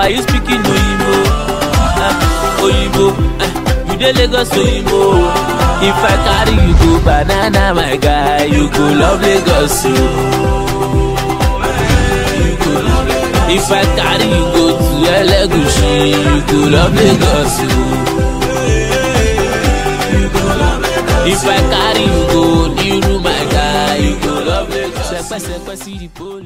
why you speaking oyinbo uh, oyinbo uh, you dey lagos oyinbo if i carry you go banana my guy you go love lagos o. if i carry you go to elegushi you go love lagos o. if i carry you go niru my guy you go love lagos. sẹpẹsẹpẹ sí di poli.